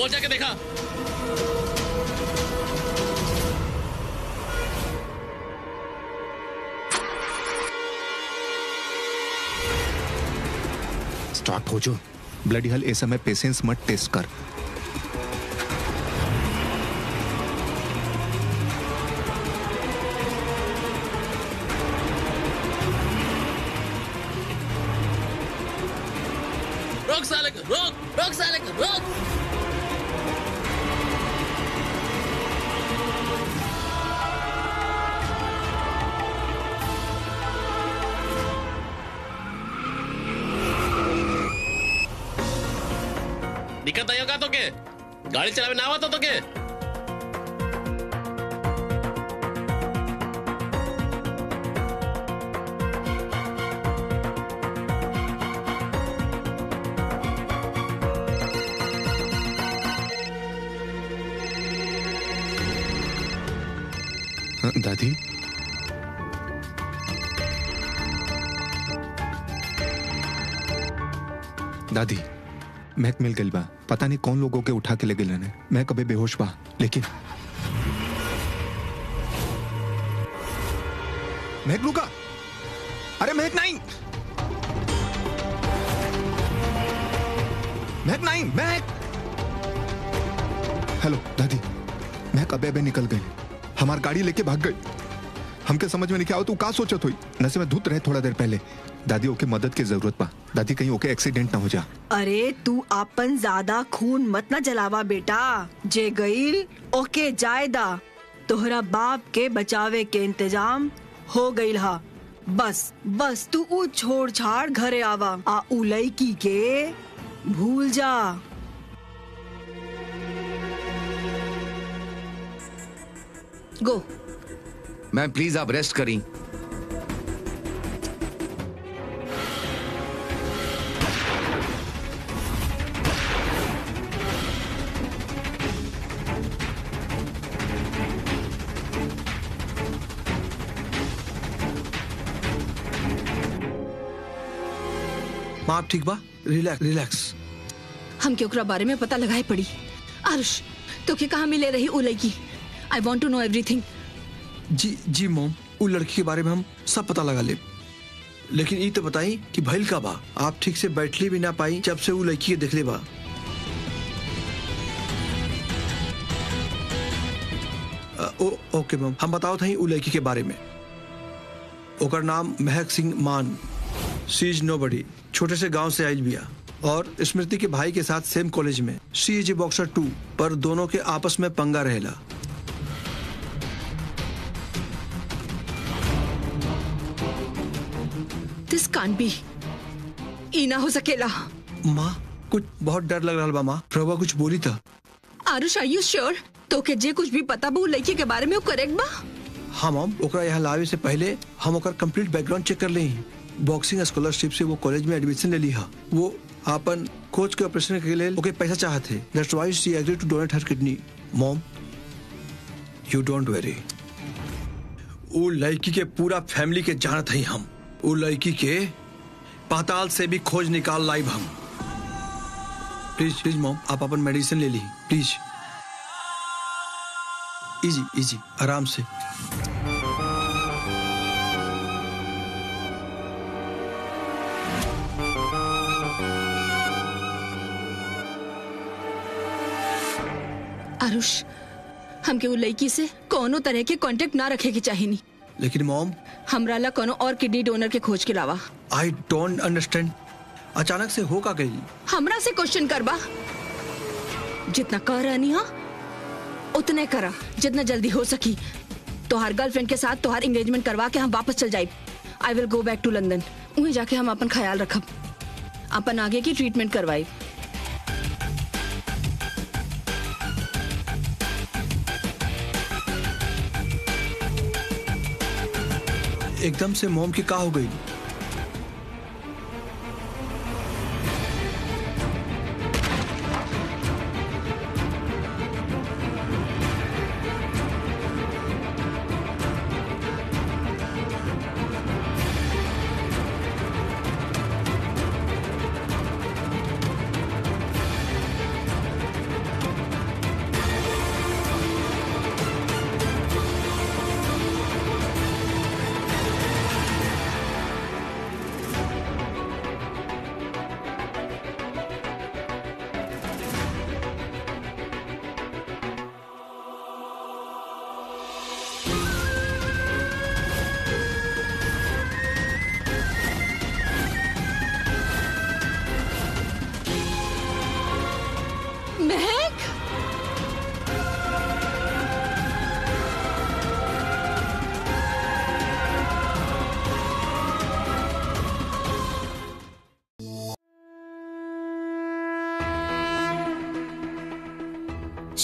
वो जाके देखा स्टार्ट हो जो ब्लडी हल ए समय पेशेंस मत टेस्ट कर रोक साले को रोक रोक साले को रोक दिक्कत आई होगा तो के गाड़ी चलावे ना आवत तो के हाँ, दादी दादी महक मिल गई बा पता नहीं कौन लोगों के उठा के ले गए मैं कभी बेहोश बा लेकिन महक रुका अरे महक नहीं महक नहीं महक हेलो दादी महक अबे अबे निकल गई हमार गाड़ी लेके भाग गई हमके समझ में नहीं क्या हो तू का सोचत हुई नशे में धुत रहे थोड़ा देर पहले दादी ओके मदद की जरूरत बा दादी कहीं ओके एक्सीडेंट ना हो जा अरे तू अपन ज्यादा खून मत न जलावा बेटा जे गईल ओके जायदा तोहरा बाप के बचावे के इंतजाम हो गईल हा बस बस तू ऊ छोड़ छाड़ घरे आवा आ ऊ लड़की के भूल जा गो मैम प्लीज आप रेस्ट करी माँ आप ठीक बा रिलैक्स रिलैक्स हमके ओकरा बारे में पता लगाए पड़ी आरुष तो के कहाँ मिले रही उ लड़की I want to know everything जी जी मोम उ लड़की के बारे में हम सब पता लगा ले लेकिन ये तो बताई कि भइल का बा आप ठीक से बैठली भी ना पाई जब से उ लड़की के देखले बा अ, ओ ओके मैम हम बताओ था उ लड़की के बारे में ओकर नाम महक सिंह मान सी इज नो बडी छोटे से गांव से आयल बिया और स्मृति के भाई के साथ सेम कॉलेज में सी इज बॉक्सर टू पर दोनों के आपस में पंगा रहेला दिस कान बी ई ना हो सकेला माँ कुछ बहुत डर लग रहा बा माँ प्रभा कुछ बोली था आरुष आर यू श्योर तो के जे कुछ भी पता बा उ लड़की के बारे में वो करेक्ट बा हाँ मॉम ओकरा यहाँ लावे से पहले हम ओकर कंप्लीट बैकग्राउंड चेक कर ली बॉक्सिंग स्कॉलरशिप से वो कॉलेज में एडमिशन ले ली हा वो अपन कोच के ऑपरेशन के लिए ओके पैसा चाहते that's why she agree to donate her kidney mom you don't very वो लड़की के पूरा फैमिली के जानत हई हम वो लड़की के पाताल से भी खोज निकाल लाइव हम प्लीज प्लीज मॉम आप अपन मेडिसिन ले ली प्लीज इजी इजी आराम से आरुष हमके उ लड़की से कोनो तरह के कांटेक्ट ना रखे के चाहिए नहीं लेकिन मॉम हमरा ला कोनो और किडनी डोनर के खोज के अलावा आई डोंट अंडरस्टैंड अचानक से हो का गई हमरा से क्वेश्चन करबा जितना कर रहनी हा उतने करा जितना जल्दी हो सकी तोहार गर्लफ्रेंड के साथ तोहार एंगेजमेंट करवा के हम वापस चल जाए I will go back to London वहीं जाके हम अपन ख्याल रखब अपन आगे की ट्रीटमेंट करवाई एकदम से मोम की का हो गई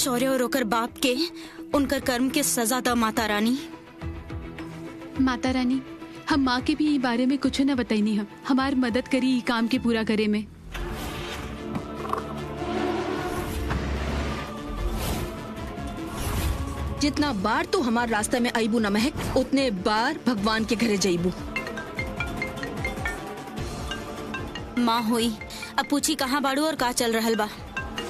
शौर्य और ओकर बाप के उनकर कर्म के सजा द माता रानी माता रानी हम माँ के भी ई बारे में कुछ न बताइनी हम हमार मदद करी ई काम के पूरा करे में जितना बार तू हमार रास्ते में आईबू न महक उतने बार भगवान के घरे जाइबू माँ होई अब पूछी कहाँ बाड़ू और का चल रहल बा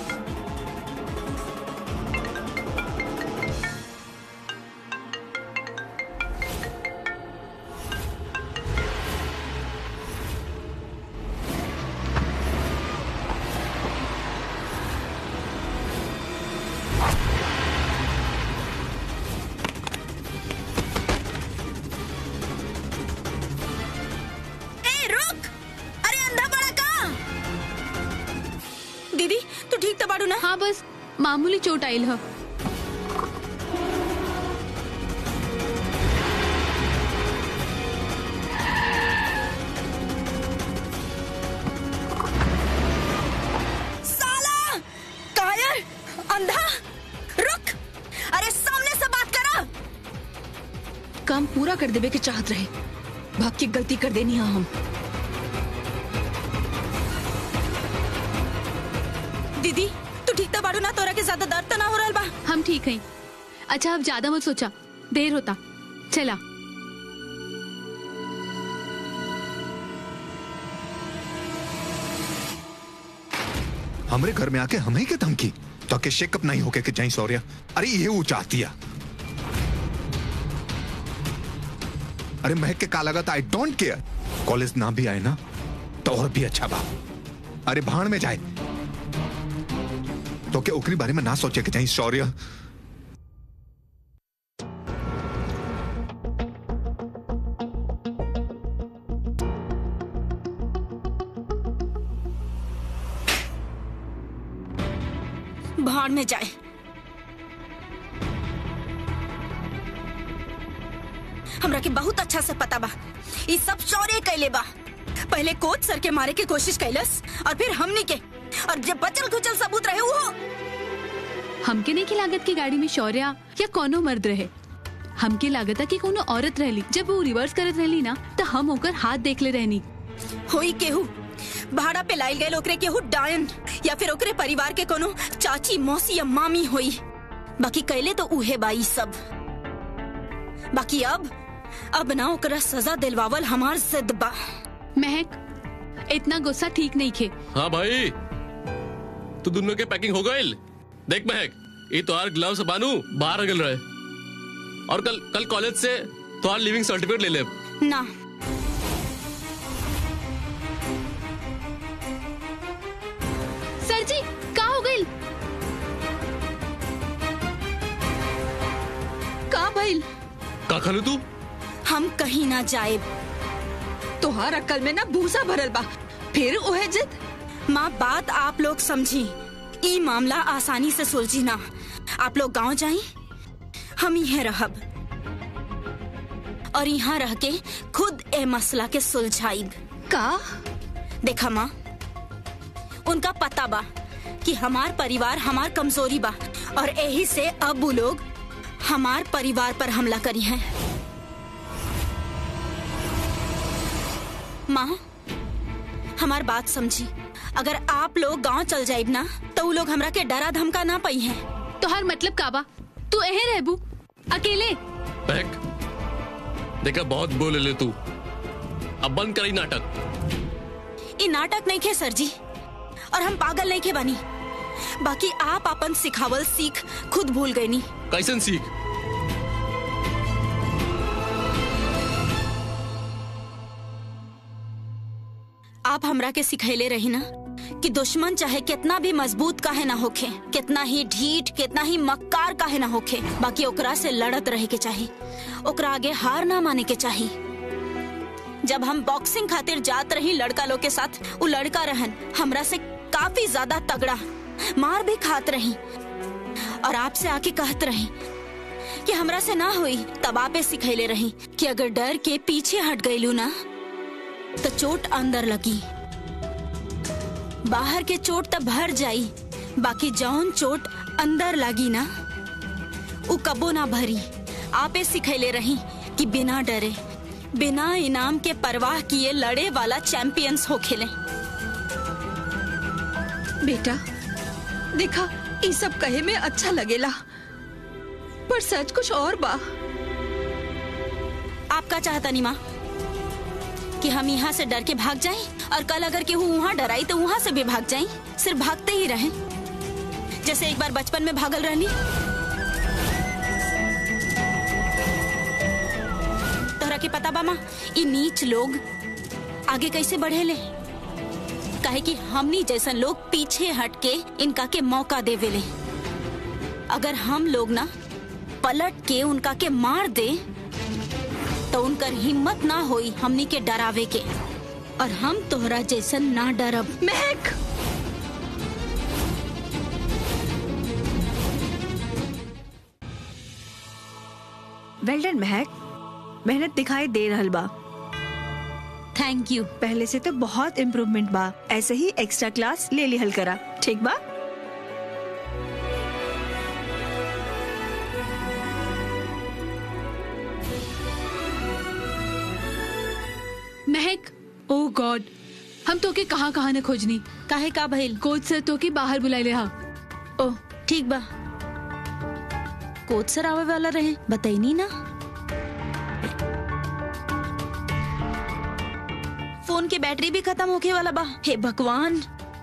ए रुक अरे अंधा बड़ा का दीदी तू ठीक तो बाड़ू ना हाँ बस मामूली चोट आयल ह साला कायर अंधा रुक अरे सामने से बात करा काम पूरा कर देवे के चाहत रहे भाग की गलती कर देनी है हम दीदी तू ठीक तो बाड़ू ना तोरा के ज्यादा दर्द तो ना हो रहल बा हम ठीक हैं अच्छा अब ज्यादा मत सोचा देर होता चला हमरे घर में आके हमें के धमकी तो के शेकअप नहीं होके के जाई सौर्या अरे ये वो चाहती है अरे महक के का लगा आई डोंट केयर कॉलेज ना भी आए ना तो और भी अच्छा बा अरे भाड़ में जाए तो के ओकरी बारे में ना सोचे के जाई शौर्य भाड़ में जाए हमरा के बहुत अच्छा से पता बा ई सब शौर्य कैले बा पहले कोच सर के मारे के कोशिश कैलस और फिर हमनी के और जब बचल खुचल सबूत रहे वो हमके नहीं की लागत की गाड़ी में शौर्या या कोनो मर्द रहे हमके लागत कि कोनो औरत रहली जब वो रिवर्स करत रहली ना तो हम ओकर हाथ देख ले रहनी होई केहू भाड़ा पे लाइल गए ओकरे केहू डायन या फिर ओकरे परिवार के कोनो चाची मौसी या मामी होई बाकी कैले तो उहे बाई सब बाकी अब अब ना ओकरा सजा दिलवावल हमार जिद बा महक इतना गुस्सा ठीक नहीं खे हाँ भाई तू दोनों के पैकिंग हो गई देख महक ये तोहार ग्लव्स बानू बाहर निकल रहे और कल कल कॉलेज से तोहार लिविंग सर्टिफिकेट ले ले ना सर जी का हो गई का भइल का खालू तू हम कहीं ना जाए तोहार अक्ल में ना भूसा भरल बा फिर ओहे जिद माँ बात आप लोग समझी ई मामला आसानी से सुलझी ना आप लोग गांव जाई हम यहाँ रहब और यहाँ रह के खुद ए मसला के सुलझाइब का देखा माँ उनका पता बा कि हमार परिवार हमार कमजोरी बा और यही से अब वो लोग हमार परिवार पर हमला करी हैं माँ हमार बात समझी अगर आप लोग गांव चल जाइब ना तो वो लोग हमरा के डरा धमका ना पाई हैं तोहार मतलब का बा तू एहे रहबू अकेले महक देखा बहुत बोले ले तू अब बंद करी नाटक ये नाटक नहीं खे सर जी और हम पागल नहीं खे बनी बाकी आप अपन सिखावल सीख खुद भूल गए नी कैसन सीख आप हमरा के सिखैले रही ना कि दुश्मन चाहे कितना भी मजबूत काहे ना होखे कितना ही ढीठ कितना ही मक्कार काहे ना होखे बाकी ओकरा से लड़त रहे के चाही ओकरा आगे हार ना माने के चाही जब हम बॉक्सिंग खातिर जात रही लड़का लोग के साथ वो लड़का रहन हमरा से काफी ज्यादा तगड़ा मार भी खात रही और आपसे आके कहत रही कि हमरा से ना हुई तब आपे सिखैले रही कि अगर डर के पीछे हट गईलू ना तो चोट अंदर लगी बाहर के चोट तब भर जाई बाकी जौन चोट अंदर लागी ना उ कबो ना भरी आपे सिखैले रही कि बिना डरे बिना इनाम के परवाह किए लड़े वाला चैंपियंस हो खेले बेटा देखा ये सब कहे में अच्छा लगेला पर सच कुछ और बा आपका चाहता नहीं माँ कि हम यहाँ से डर के भाग जाएं और कल अगर केहू वहाँ डराई तो वहाँ से भी भाग जाएं सिर्फ भागते ही रहें जैसे एक बार बचपन में भागल रहनी तोहरा के पता बा माँ ई नीच लोग आगे कैसे बढ़े ले काहे कि हमनी जैसन लोग पीछे हट के इनका के मौका देवेले अगर हम लोग ना पलट के उनका के मार दे तो उनकर हिम्मत ना होई हमनी के डरावे के और हम तोहरा जैसन ना डरब महक वेल डन महक मेहनत दिखाई दे रहल बा थैंक यू पहले से तो बहुत इम्प्रूवमेंट बा ऐसे ही एक्स्ट्रा क्लास ले लिहल करा ठीक बा महक ओ गॉड हम तो के कहाँ कहाँ न खोजनी काहे का भइल कोच सर तो के बाहर बुलाई ले हा ओह ठीक बा कोच सर आवे वाला रहे बताइनी ना फोन की बैटरी भी खत्म होके वाला बा हे भगवान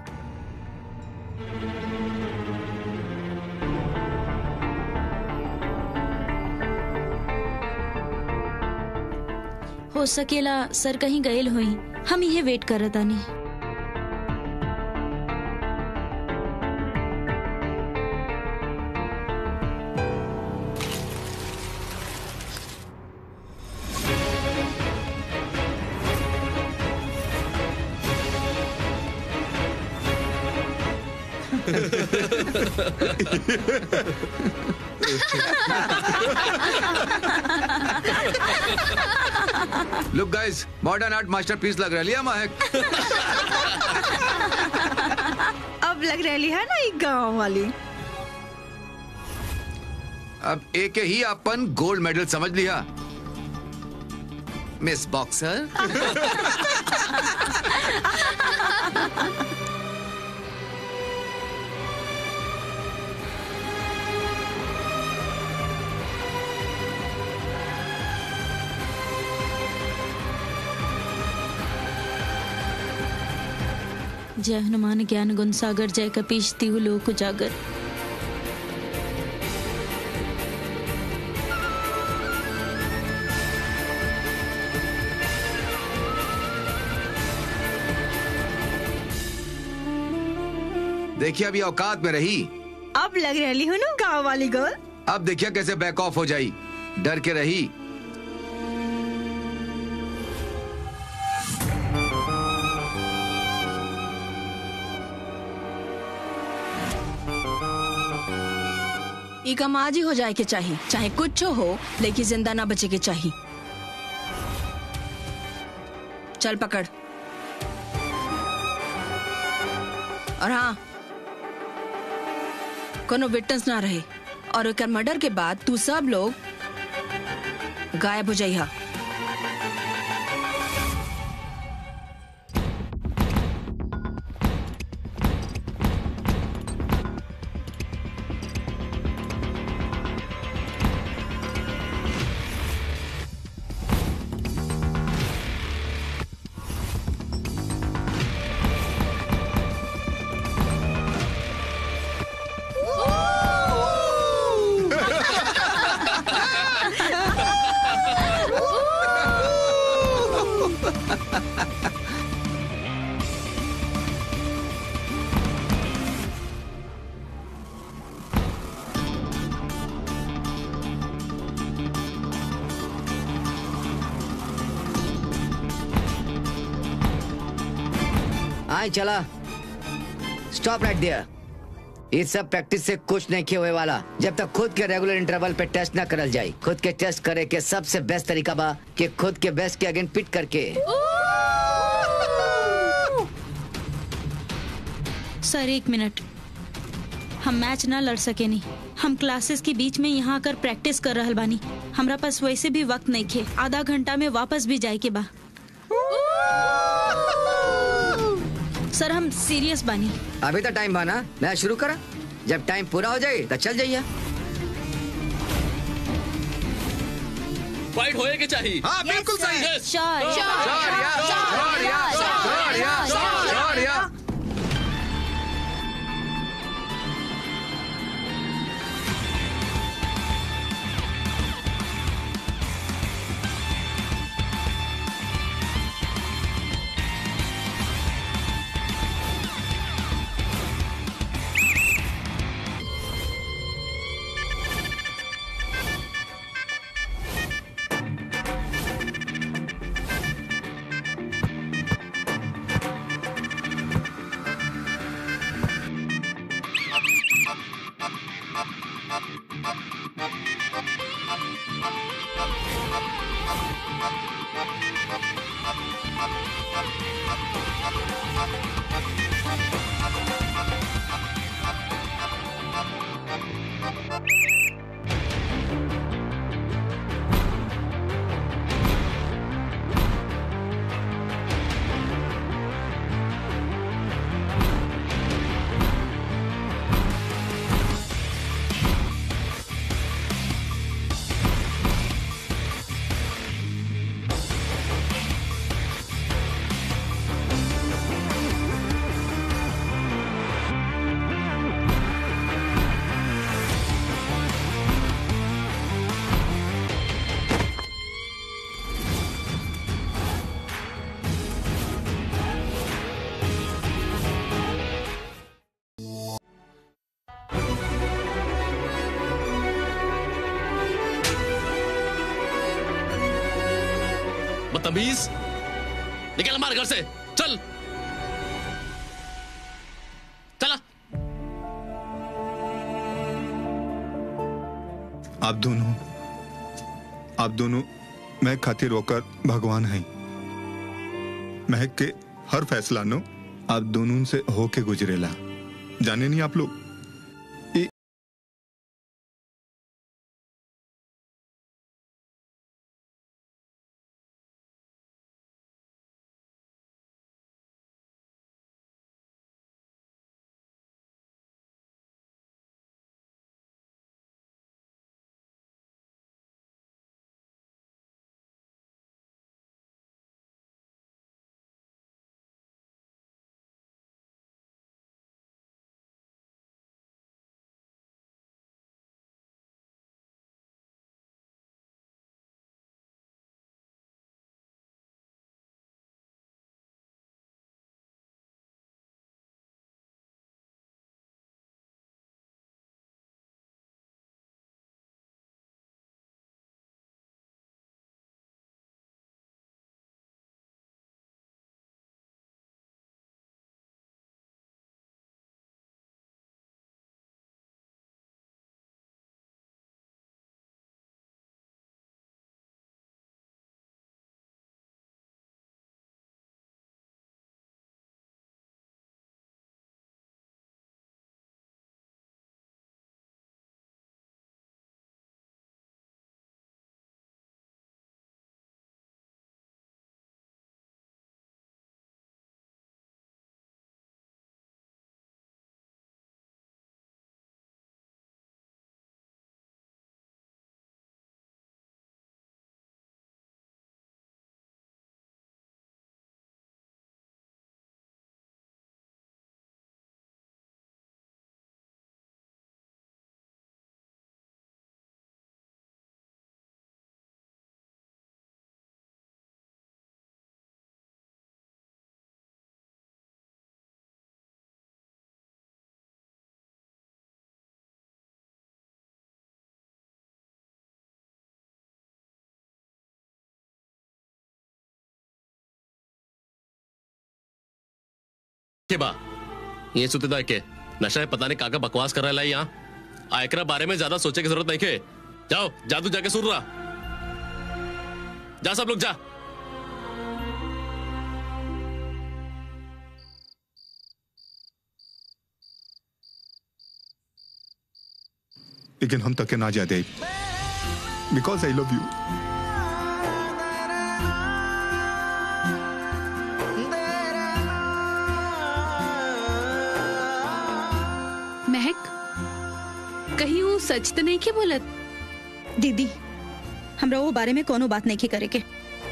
हो सकेला सर कहीं गयल हुई हम ये वेट करत आनी look guys modern art masterpiece लग रही है महक अब लग रही है ना एक गांव वाली अब एक ही अपन गोल्ड मेडल समझ लिया मिस बॉक्सर जय हनुमान ज्ञान गुण सागर जय कपीश तिहु लोक उजागर देखिए अभी औकात में रही अब लग रही हूँ ना गांव वाली गर्ल अब देखिए कैसे बैक ऑफ हो जाई डर के रही ई काम आज ही हो जाए के चाहिए चाहे कुछ हो लेकिन जिंदा ना बचे के चाहिए चल पकड़ और हाँ कोनो विटनेस ना रहे और एक मर्डर के बाद तू सब लोग गायब हो जाइहा आए चला स्टॉप राइट देयर इस सब प्रैक्टिस से कुछ नहीं किए हुए वाला जब तक खुद के रेगुलर इंटरवल पे टेस्ट ना करल जाए खुद के टेस्ट करे के सबसे बेस्ट तरीका बा कि खुद के बेस्ट के अगेंस्ट पिट करके सर एक मिनट हम मैच ना लड़ सके नहीं हम क्लासेस के बीच में यहाँ आकर प्रैक्टिस कर रहल बानी हमरा पास वैसे भी वक्त नहीं खे आधा घंटा में वापस भी जाए के बा सर हम सीरियस बानी अभी तो टाइम बाना मैं शुरू करा जब टाइम पूरा हो जाए तो चल जाइए फाइट होए के चाहिए हाँ बिल्कुल सही Yes. Sure Go. Sure yeah sure yeah sure yeah sure yeah बदतमीज निकल हमारे घर से चल चला आप दोनों आप दोनों महक खातिर होकर भगवान हैं महक के हर फैसला नो आप दोनों से होके गुजरेला जाने नहीं आप लोग ई- के बा ये सुतेदा के नशा है पता नहीं काका बकवास कर रहा है यहाँ आयकरा बारे में ज्यादा सोचे की जरूरत नहीं के जाओ जादू जाके सुन रहा जा सब लोग जा लेकिन हम तक के ना जाते because I love you Mahak कहीं वो सच तो नहीं के बोलत दीदी हमरा वो बारे में कोनो बात नहीं करे के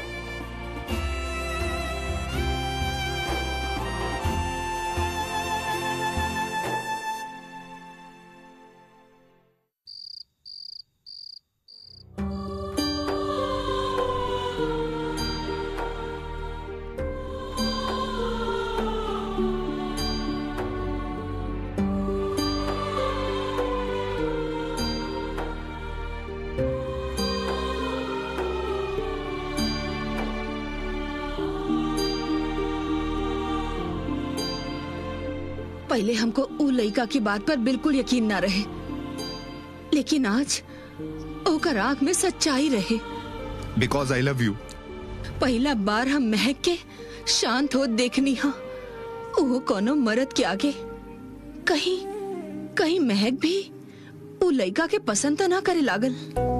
पहले हमको उ लड़का की बात पर बिल्कुल यकीन ना रहे लेकिन आज ओकर आंख में सच्चाई रहे बिकॉज आई लव यू पहला बार हम महक के शांत हो देखनी हा वो कोनो मर्द के आगे कहीं कहीं महक भी उ लड़का के पसंद तो ना करे लागल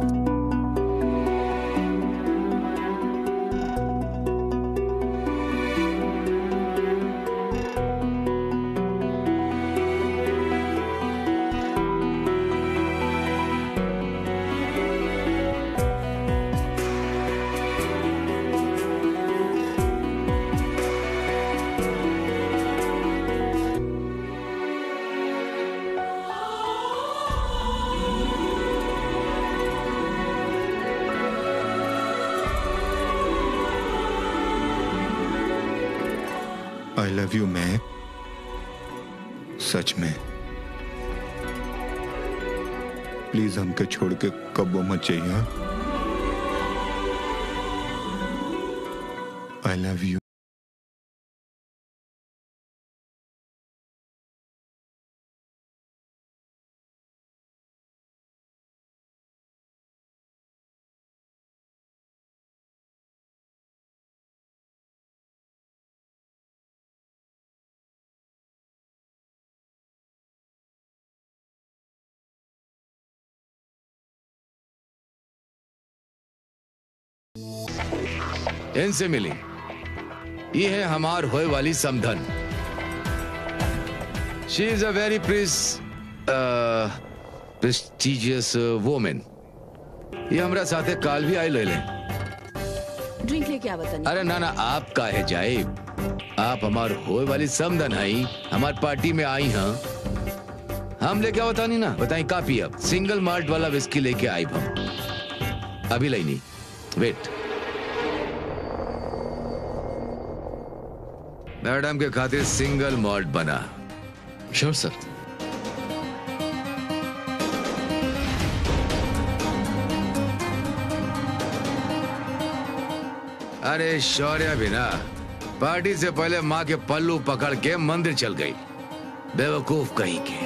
आई लव यू मैं सच में प्लीज हमके छोड़ के कब्बो मत चाहिए आई लव यू इनसे मिली ये है हमार होए वाली समधन शी इज अ वेरी प्रिस प्रेस्टिजियस वोमेन ये हमरा साथे काल भी आई ले ले ड्रिंक लेके आ बतानी अरे ना ना आप काहे जाए आप हमार होए वाली समधन हई हमार पार्टी में आई हाँ हम लेके आओ बतानी ना बताई का पियब सिंगल माल्ट वाला विस्की लेके आई हम अभी लेनी वेट मैडम के खातिर सिंगल मॉल्ट बना श्योर सर अरे शौर्य भी ना पार्टी से पहले माँ के पल्लू पकड़ के मंदिर चल गई बेवकूफ कहीं के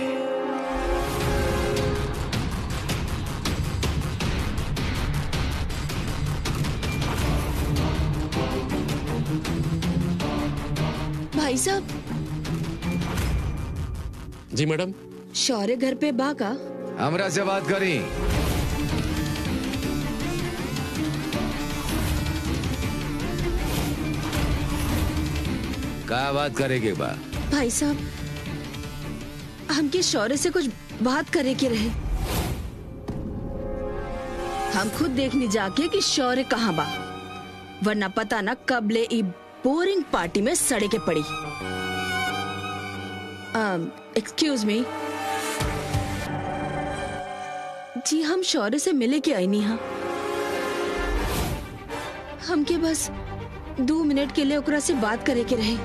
भाई साहब जी मैडम शौर्य घर पे बा का हमरा से बात करी का बात करेगे बा भाई साहब हमके शौर्य से कुछ बात करे के रहे हम खुद देखने जाके कि शौर्य कहाँ बा वरना पता न कब ले ई बोरिंग पार्टी में सड़े के पड़ी एक्सक्यूज मी जी हम शौर्य से मिले के आई नहीं हाँ हमके बस दो मिनट के लिए ओकरा से बात करे के रहे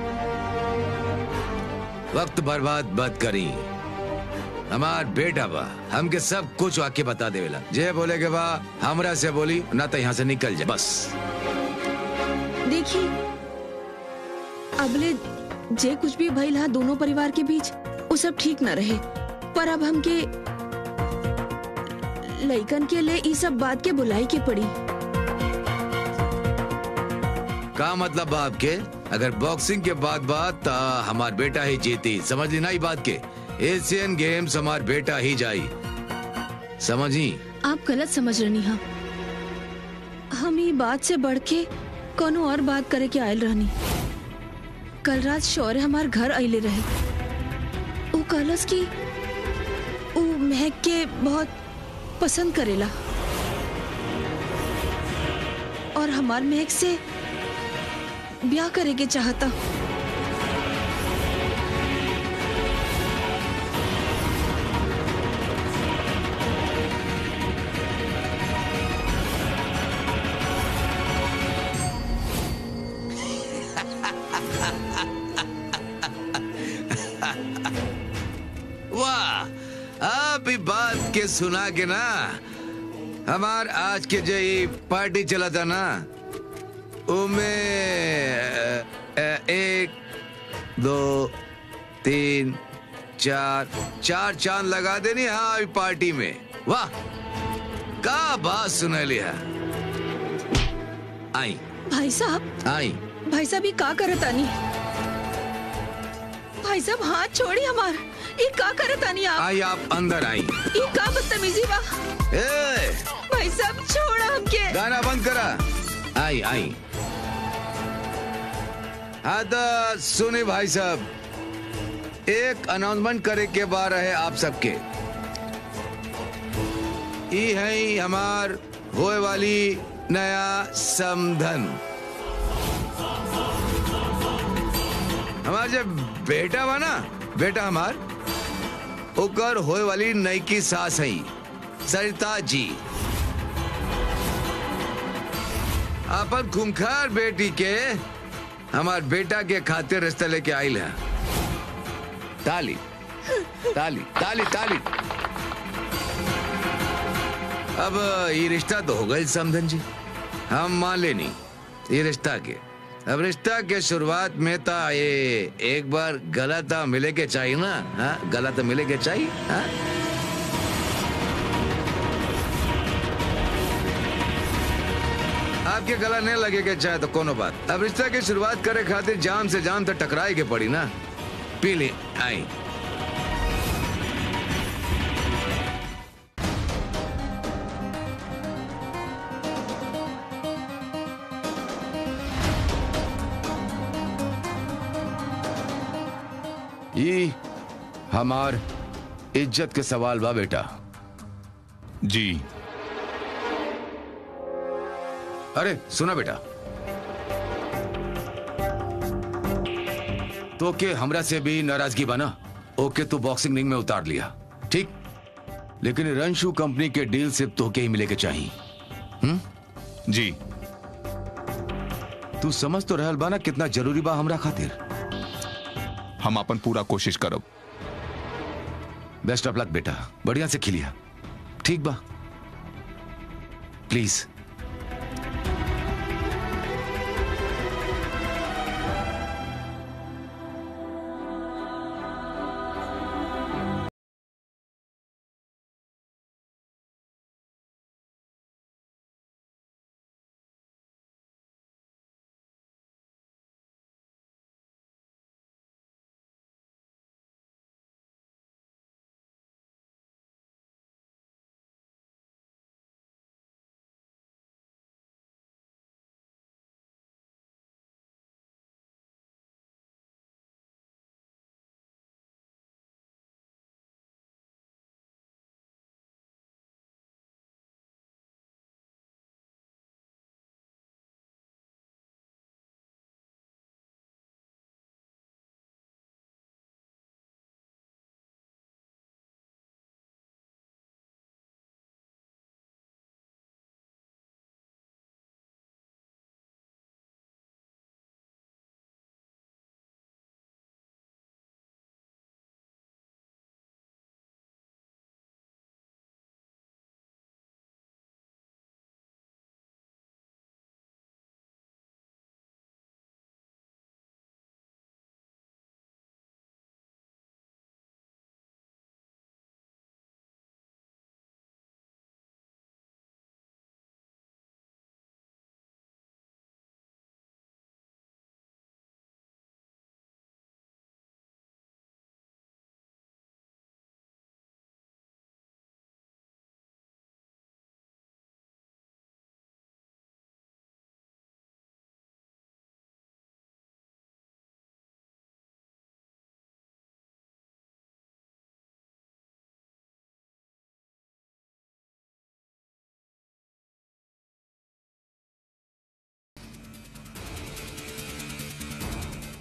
वक्त बर्बाद मत करी हमार बेटा बा हमके सब कुछ आके बता देवेला जे बोले के बा हमरा से बोली ना तो यहाँ से निकल जा बस देखिए अबले जे कुछ भी भइल हा दोनों परिवार के बीच वो सब ठीक न रहे पर अब हमके लइकन के लिए ई सब बात के बुलाई के पड़ी का मतलब बा आपके अगर बॉक्सिंग के बाद बात ता हमार बेटा ही जीती समझ ली ना ई बात के एशियन गेम्स हमार बेटा ही जाई समझी आप गलत समझ रही हाँ हम ये बात से बढ़ के कोनो और बात करे के आयल रहनी कल रात शौर्य हमार घर अले रहे वो कहलस की वो महक के बहुत पसंद करेला और हमार महक से ब्याह करे के चाहता वाह आप ही बात के सुना के ना हमार आज के जो ये पार्टी चला था ना उमे अ, अ, एक दो तीन चार चार चांद लगा देनी हाँ अभी पार्टी में वाह का बात सुना लिया आई भाई साहब आई भाई साहब ये का करत आनी भाई साहब हाथ छोड़ी हमार ये का करत आनी आप आई आप अंदर आई ये का बदतमीजी बा ए, भाई साहब छोड़ा हमके गाना बंद करा आई आई हाँ तो सुने भाई साहब एक अनाउंसमेंट करे के बार है आप सबके ई है हमार होए वाली नया समधन हमार जब बेटा बा ना बेटा हमार ओकर होए वाली नईकी सास है सरिता जी अपन खूंखार बेटी के हमार बेटा के खातिर रिश्ता लेके आइल है ताली ताली ताली ताली अब ये रिश्ता तो हो गई समधन जी हम मान लेनी ये रिश्ता के अब रिश्ता के शुरुआत में था ये एक बार गला था मिले के चाहिए ना हाँ गला तो मिले के चाहिए हाँ आपके गला नहीं लगे के चाहे तो कोनो बात अब रिश्ता की शुरुआत करे खातिर जाम से जाम तक टकराए के पड़ी ना पी ले आई ये हमार इज्जत के सवाल बा बेटा जी अरे सुना बेटा तो के हमरा से भी नाराजगी बना ओके तो बॉक्सिंग रिंग में उतार लिया ठीक लेकिन रंशु कंपनी के डील सिर्फ तो के ही मिले के चाहिए जी तू समझ तो रहल बा ना कितना जरूरी बा हमरा खातिर हम अपन पूरा कोशिश करब बेस्ट ऑफ लक बेटा बढ़िया से खिलिया ठीक बा प्लीज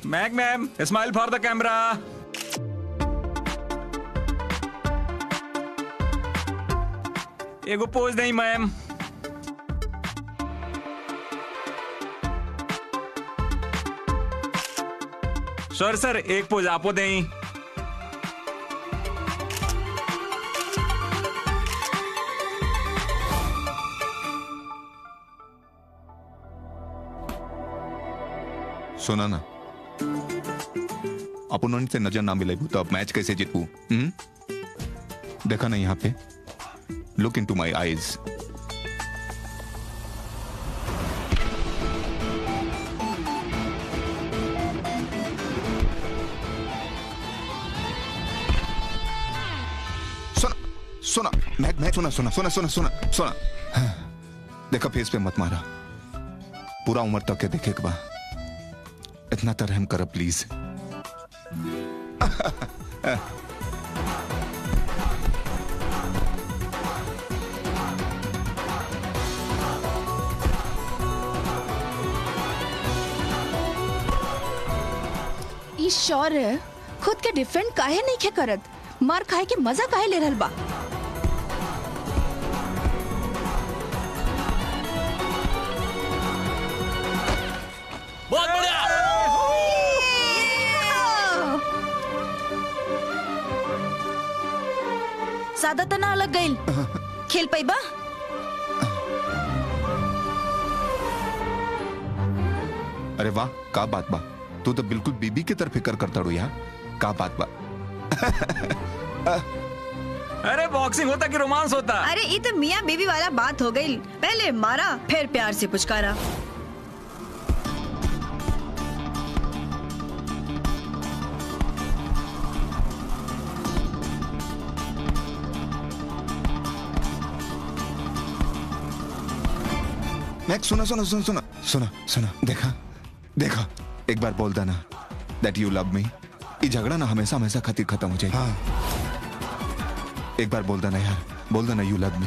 मैग ma'am smile for the camera एगो पोज नहीं मैम सर सर एक पोज आपो दें सुना ना अपन से नजर ना मिले तो अब मैच कैसे जीतू हम्म? देखा ना यहाँ पे look into my eyes सुना सुना मैच मैच सुना सुना सुना सुना सुना सुना हाँ, देखा फेस पे मत मारा पूरा उम्र तक के देखे के बा इतना तो रहम करो प्लीज ई शौर्य खुद के डिफेंड काहे नहीं खे करत मार खाए के मजा काहे ले रहल बा बहुत बढ़िया ज्यादा तना अलग गईल खेल पैबा अरे वाह का बात बा तू तो बिल्कुल बीबी की तरफ फिक्र करता रू यार का बात बा अरे बॉक्सिंग होता कि रोमांस होता अरे ये तो मियाँ बीवी वाला बात हो गई पहले मारा फिर प्यार से पुचकारा मैक सुना सुना सुना सुना सुना सुना देखा देखा एक बार बोल देना दैट यू लव मी ये झगड़ा ना हमेशा हमेशा खातिर खत्म हो जाए हाँ एक बार बोल देना यार बोल देना you love me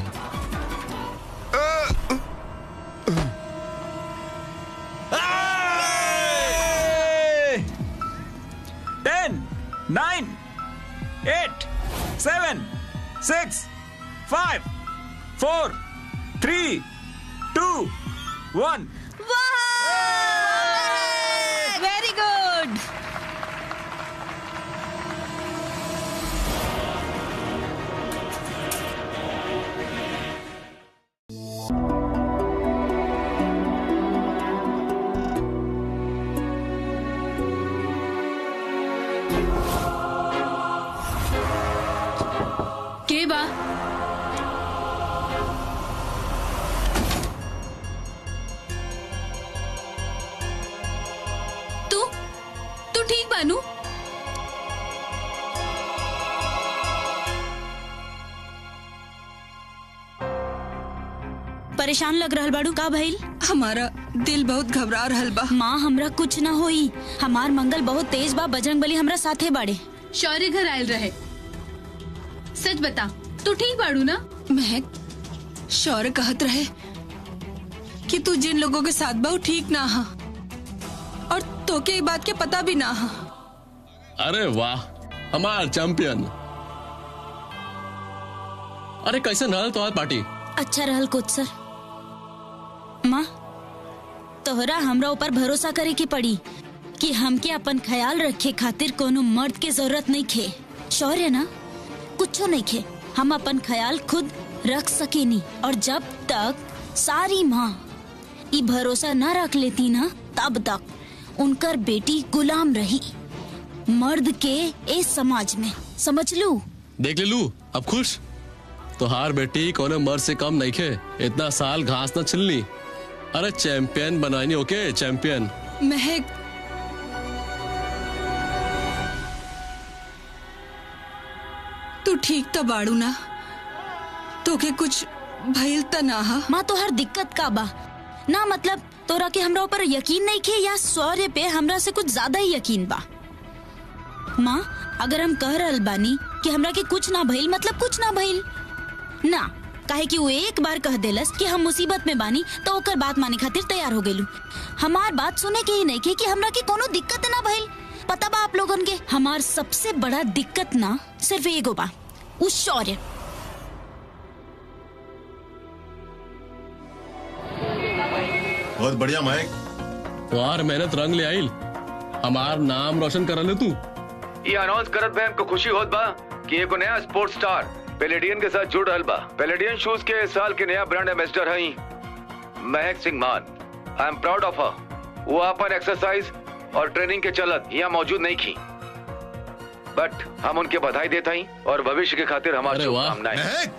ten nine eight seven six five four three two one very good के बा तू तू ठीक बानू परेशान लग रहल बाड़ू का भइल हमारा दिल बहुत घबरा रहल बा माँ हमरा कुछ ना होई हमार मंगल बहुत तेज बा बजरंग बली हमरा साथे बाड़े शौर्य घर आयल रहे सच बता तू ठीक बाड़ू ना महक शौर्य कहत रहे कि तू जिन लोगों के साथ बा वो ठीक ना हा और तोके ये बात के पता भी ना हा अरे वाह हमार चैंपियन अरे कैसे रहल तो पार्टी अच्छा रहल कुछ सर माँ तोहरा हमरा ऊपर भरोसा करे की पड़ी कि हमके अपन ख्याल रखे खातिर कोनो मर्द के जरूरत नहीं खे शौर्य ना कुछो नहीं खे हम अपन ख्याल खुद रख सकेनी और जब तक सारी माँ ई भरोसा न रख लेती ना तब तक उनकर बेटी गुलाम रही मर्द के इस समाज में समझ लू देख ले लू अब खुश तोहार बेटी कोने मर्द से कम नहीं खे इतना साल घास न छिलनी अरे चैंपियन बनानी ओके चैंपियन महक तू ठीक तो बाड़ू ना तोके कुछ भइल त ना हा माँ तो हर दिक्कत का बा ना मतलब तोरा के हमरा ऊपर यकीन नहीं खे या शौर्य पे हमरा से कुछ ज्यादा ही यकीन बा माँ अगर हम कह रहल बानी कि हमरा के कुछ ना भइल मतलब कुछ ना भइल ना काहे कि वो एक बार कह देलस कि हम मुसीबत में बानी तो ओकर बात माने खातिर तैयार हो गेलू हमार बात सुने के ही नहीं के कि हमरा के कोनो दिक्कत ना भइल पता बा आप लोगन के हमार सबसे बड़ा दिक्कत ना सिर्फ एगो बा उ शौर्य बहुत बढ़िया महक तुम्हार मेहनत रंग ले आइल हमार नाम रोशन कर ले तू ये अनाउंस करत बे हमको खुशी होत बा कि एगो नया स्पोर्ट्स स्टार पेलेडियन के साथ जुड़ रहल बा पेलेडियन शूज के इस साल के नया ब्रांड एम्बेसडर हई Mahak Singh Maan I am proud of her वो अपन एक्सरसाइज और ट्रेनिंग के चलत यहाँ मौजूद नहीं की बट हम उनके बधाई देता ही और भविष्य के खातिर हमारी अरे वाह। शुभकामनाएं महक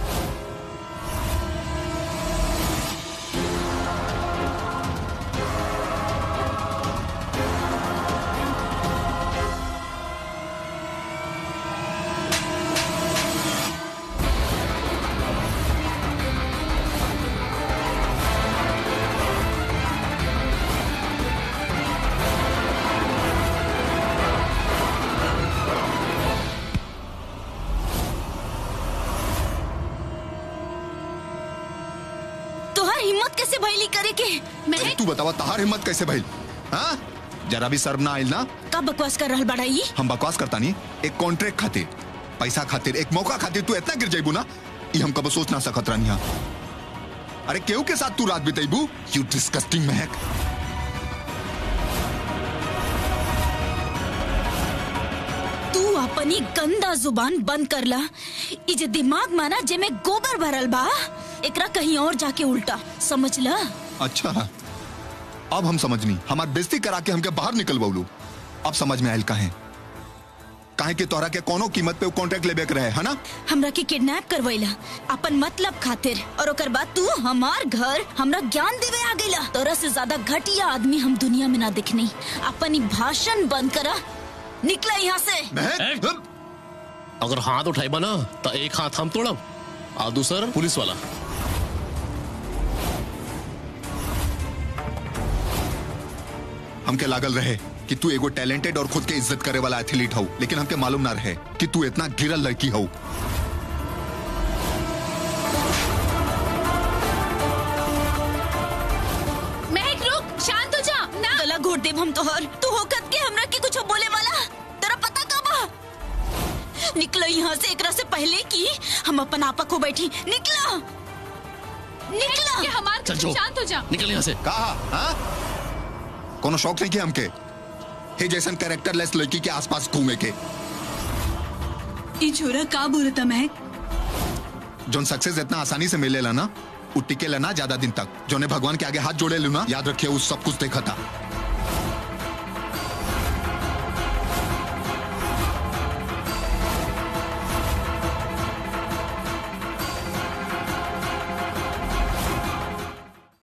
तोहर हिम्मत कैसे भइली करे के अरे तू बतावा तहार हिम्मत कैसे भइल हाँ जरा भी शर्म ना आइल ना का बकवास कर रहल बड़ा ई हम बकवास करता नहीं एक कॉन्ट्रैक्ट खातिर पैसा खातिर एक मौका खातिर तू इतना गिर जाइबू ना ये हम कब सोच ना सकत रहनी हा। अरे केहू के साथ तू रात बिताइबू यू डिस्कस्टिंग महक तू अपनी गंदा जुबान बंद कर ला ई जे दिमाग माना जे में गोबर भरल बा एकरा कहीं और जाके उल्टा समझ ला अच्छा अब हम समझनी हमार बेइज्जती करा के हमके बाहर निकल बउलू अब समझ में आयल काहे काहे कि तोहरा के कोनो कीमत पे कॉन्ट्रैक्ट लेबे के रहे है ना हमरा के किडनैप करवैला अपन मतलब खातिर और ओकर बाद तू हमार घर हमरा ज्ञान देवे आ गईला तोरा से ज्यादा घटिया आदमी हम दुनिया में ना दिखनी अपन ई भाषण बंद करा निकला यहाँ से महक अगर हाथ उठाइबा ना तो एक हाथ हम तोड़ब और दूसर पुलिस वाला हमके लागल रहे कि तू एगो टैलेंटेड और खुद के इज्जत करे वाला एथलीट हो लेकिन हमके मालूम ना रहे कि तू इतना गिरल लड़की हो महक रुक शांत हो जा ना गला घोट देब हम तोहर तू होकत के हमरा के कुछ बोले वाला तेरा पता का बा निकलो यहाँ से एकरा से पहले कि हम अपन आपा को बैठी निकला निकला ये हमार चल जो शांत हो जा निकल यहाँ से कहा हाँ? कोनो शौक नहीं किया हमके हे जैसन कैरेक्टर लेस लड़की के आसपास घूमे के ई छोरा का बोलता महक जोन सक्सेस इतना आसानी से मिलेला ना उ टिकेला ना ज्यादा दिन तक जोने भगवान के आगे हाथ जोड़े लू ना याद रखिए उस सब कुछ देखा था